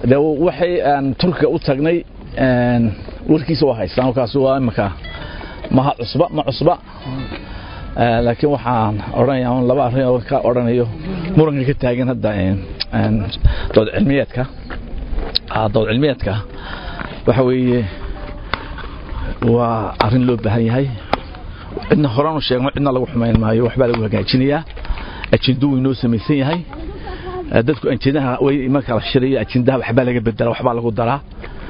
de waxay aan turkiga u tagnay warkiisa waa haystaan kaas waa imika maha cusba ma cusba laakiin waxaan odhanayaa laba arrin oo ka odhanayo muranka ka taagan hadda dood cilmiyeedka dood cilmiyeedka waxa weeye waa arrin loo baahan yahay cidna horanu sheegno cidna lagu xumayn maayo waxbaa lagu hagaajinayaa ajendo wuu inoo samaysan yahay dadku ajendaha way marka la shirayo ajendaha waxbaa laga bedela waxbaa lagu daraa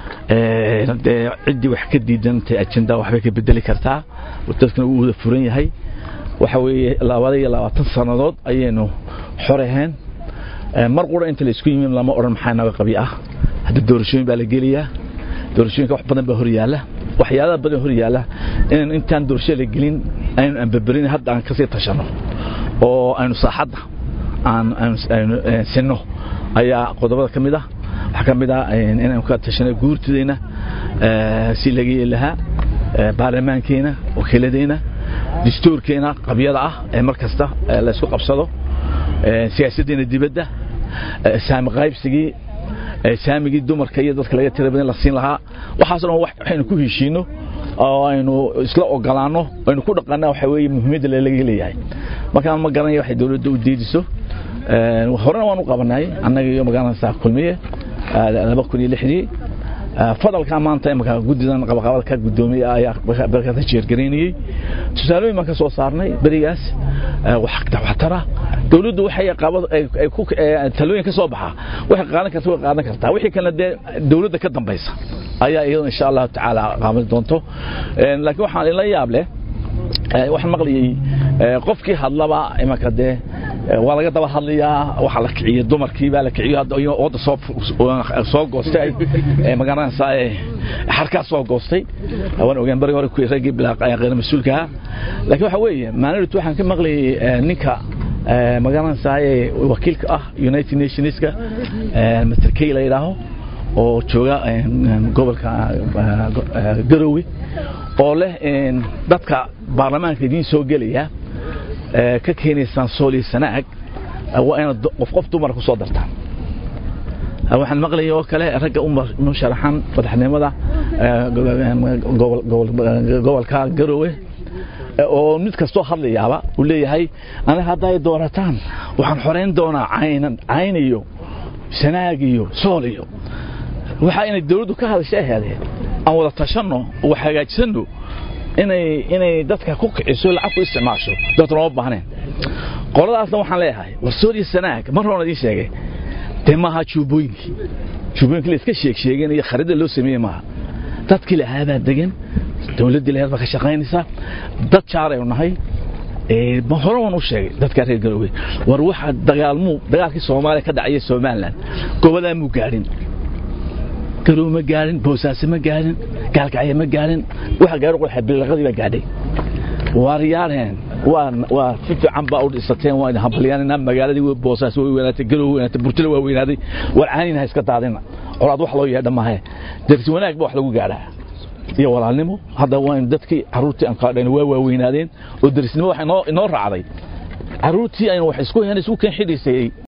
dee ciddii wax ka diidantay ajendaha waxbay ka bedeli kartaa dadkuna wuu wada furan yahay waxa weeye labada iyo labaatan sannadood ayaynu xoraheen mar qura inta la isku yimi lama odhan maxaa naga qabi ah hadda doorashooyin baa la gelayaa doorashooyinka wax badan baa hor yaalla waxyaalaha badan hor yaalla inaynu intaan doorasho la gelin aynu anbaberin hadda aan kasii tashanno oo aynu saaxadda aan aynu sinno ayaa qodobada ka mid ah waxaa ka mid ah inaynu ka tashanno guurtidayna si laga yeeli lahaa baarlamaankeena wakiiladeyna dastuurkeena qabyada ah ee mar kasta la isku qabsado siyaasaddeena dibadda saami qaybsigii saamigii dumarka iyo dadka laga tira badan la siin lahaa waxaas dhan waxaynu ku heshiino oo aynu isla ogolaanno aynu ku dhaqanna waxa weeye muhiimadda laga leeyahay markaan ma garanaya waxay dawladda u diidiso horena waan u qabanay annaga iyo magaalanaysaa kulmiye laba kun iyo lixdii fadalka maanta imaka guddidan qabaqabada ka gudoomiyey ayaa barkata jeergaraynayey tusaalooyin baan ka soo saarnay berigaas waxtara dawladdu waxay talooyin ka soo baxa waxay qaadan karta way qaadan kartaa wixii kalena dee dawladda ka dambaysa ayaa iyadoo insha allahu tacaala qaadan doonto laakiin waxaan ila yaab leh waxaan maqlayay qofkii hadlaba imanka dee waa laga daba hadlayaa waxaa la kiciyey dumarkii baa la kiciyo wadda soo soo goostay magaranaysaa xarkaa soo goostay waan ogaan bari hore raggii bilaa qeyr mas-uulkaha laakiin waxa weeye maalintu waxaan ka maqlayay ninka magaranaysaa wakiilka ah united nationska mr key la yidhaaho oo jooga gobolka garowe oo leh dadka baarlamaanka idiin soo gelaya ka keenaysaan sooliyo sanaag waa inaad qof qof dumar ku soo dartaan waxaan maqlayay oo kale ragga u sharaxan madaxnimada gobolka garowe oo mid kastoo hadlayaaba uu leeyahay aniga hadday doorataan waxaan xorayn doonaa caynan cayn iyo sanaag iyo sool iyo waxaa inay dawladdu ka hadashay ahaadeen aan wada tashanno oo wax hagaajsanno inay inay dadka ku kiciso lacag ku isticmaasho dadka looma baahneen qoladaasna waxaan leeyahay war sooliya sanaag mar horena idiin sheegay dee maaha juubooyinkii juubooyinkii la iska sheeg sheegeen iyo kharida loo sameeyey maaha dadkii lahaabaa degan dawladdii lahayd baa ka shaqaynaysaa dad jaaraynu nahay hore waan u sheegay dadka reer galowey war waxa dagaalmuu dagaalkii soomaaliya ka dhacaya somalilan gobodaa muu gaadhin garow ma gaadhin boosaaso ma gaadhin gaalkacyo ma gaadhin waxa gaaro qoxa bilaqadii baa gaadhay waaryaareen waa waa si fiican baa u dhisateen waa idin hambalyaanina magaaladii way boosaaso way weynaatay garow weynaatay burtila waa weynaaday war caanina ha iska daadina colaad wax loo yeedha maahe darsi wanaag ba wax lagu gaadhaa iyo walaalnimo hadda waa dadkii caruurtii aan kala dhayn waa waaweynaadeen oo darisnimo waxa inoo inoo raacday caruurtii aynu wax isku heen isku keen xidhiisayay